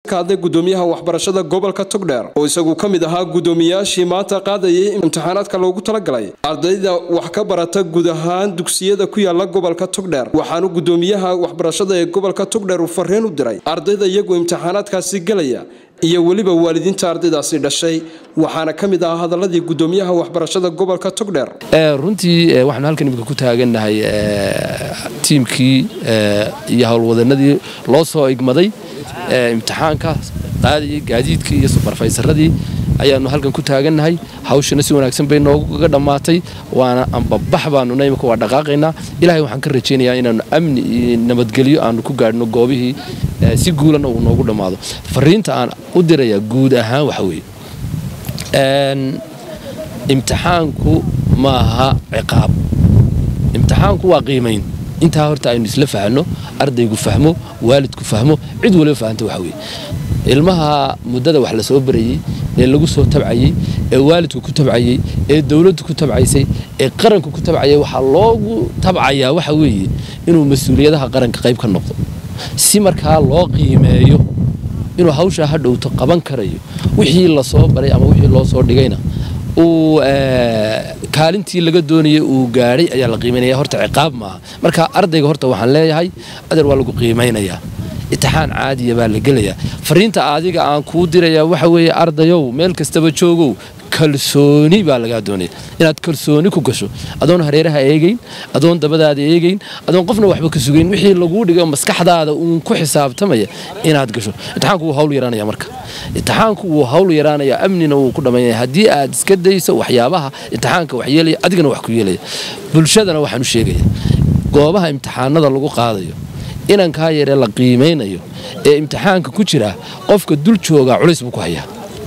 hadlay gudoomiyaha waxbarashada gobolka togdheer oo isagu ka mid ahaa gudoomiyaashii maanta qaadayay imtixaanaadka loogu talagalay ardayda wax ka barata guud ahaan dugsiyada ku yaala gobolka togdheer waxaanu gudoomiyaha waxbarashada ee gobolka togdheer uu fariin u diray ardayda iyagu imtixaanaadkaasi gelaya iyo weliba waalidiinta ardaydaasi dhashay waxaana ka mid ahaa hadaladii gudoomiyaha waxbarashada gobolka togdheer runtii waxaanu halkan imika ku taagannahay tiimkii iyo howlwadanadii loo soo igmaday imtixaanka qaadayay gaadiidkii iyo subarfaysaradii ayaanu halkan ku taagannahay hawshana si wanaagsan bay nooga dhammaatay waana ambabax baanuna imika waa dhaqaaqaynaa ilahay waxaan ka rajaynayaa inaanu amni iyo nabadgelyo aanu ku gaadhno goobihii si guulana uu noogu dhammaado fariinta aan u dirayaa guud ahaan waxa weeye imtixaanku maaha ciqaab imtixaanku waa qiimayn intaa horta aynu isla fahno ardaygu fahmo waalidku fahmo cid waliba fahanta waxa weye ilmaha muddada wax la soo barayey ee lagu soo tabcayey ee waalidku ku tabcayey ee dowladdu ku tabcaysay ee qaranku ku tabcayay waxaa loogu tabcayaa waxa weeye inuu mas-uuliyadaha qaranka qayb ka noqdo si markaa loo qiimeeyo inuu hawshaa ha dhowto qaban karayo wixii lasoo baray ama wixii loo soo dhigayna uu kaalintii laga doonayay uu gaadhay ayaa la qiimaynaya horta ciqaab maaha marka ardayga horta waxaan leeyahay adeer waa lagu qiimaynayaa itixaan caadiya baa la gelayaa fariinta adiga aan kuu dirayaa waxa weeye ardayow meel kastaba joogow kalsooni baa lagaa doonaya inaad kalsooni ku gasho adoon hareeraha eegayn adoon dabadaada eegayn adoon qofna waxba ka sugayn wixii laguu dhigo maskaxdaada uun ku xisaabtamaya inaad gasho imtixaanku wuu hawl yaraanaya marka imtixaanku wuu hawl yaraanaya amnina wuu ku dhammaynaya haddii aad iska dayso waxyaabaha imtixaanka wax yeelaya adigana wax ku yeelaya bulshadana waxaan u sheegaya goobaha imtixaanada lagu qaadayo inankaa yaree la qiimaynayo ee imtixaanka ku jira qofka dul joogaa culays buu ku hayaa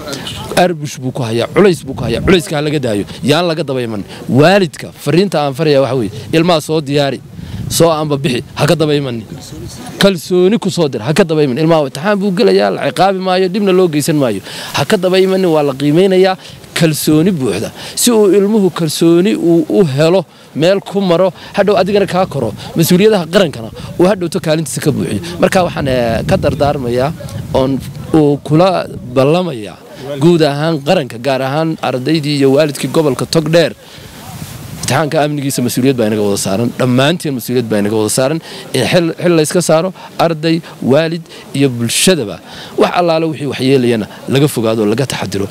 arbush buu ku hayaa culays buu ku hayaa culayska ha laga daayo yaan laga dabayman waalidka fariinta aan faraya waxa weye ilmaha soo diyaari soo amba bixi ha ka dabaymanin kalsooni ku soo dir ha ka dabayman ilmaha imtixaan buu gelayaa la ciqaabi maayo dhibna loo geysan maayo ha ka dabaymanin waa la qiimaynayaa kalsooni buuxda si uu ilmuhu kalsooni uu u helo meel ku maro hadhow adigana kaa koro mas-uuliyadaha qarankana uu hadhowto kaalintiisa ka buuxiyo marka waxaan ka dardaarmayaa oon uu kula ballamayaa guud ahaan qaranka gaar ahaan ardaydii iyo waalidkii gobolka togdheer imtixaanka amnigiisa mas-uuliyad baa inaga wada saaran dhammaanteen mas-uuliyad baa inaga wada saaran in xil layska saaro arday waalid iyo bulshadaba wax allaale wixii waxyeelayana laga fogaado laga taxadiro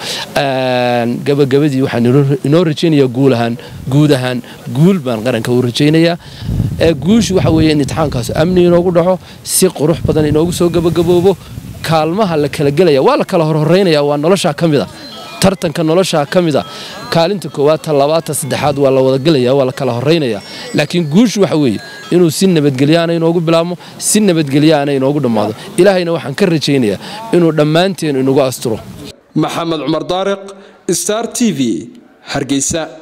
gabagabadii waxaan inoo rajaynayaa guul ahaan guud ahaan guul baan qaranka u rajaynayaa guushu waxa weeye in imtixaankaas amni inoogu dhaco si qurux badan inoogu soo gabagaboobo kaalmaha la kala gelaya waa la kala horhoreynaya waa noloshaa ka mid a tartanka noloshaa ka mid a kaalinta koowaad ta labaad ta saddexaad waa la wadagelaya waa la kala horeynaya laakiin guushu waxa weeye inuu si nabadgelyaana inoogu bilaabmo si nabadgelyaana inoogu dhammaado ilaahayna waxaan ka rajaynayaa inuu dhammaanteen inagu asturo maxamed cumar daariq star t v hargeysa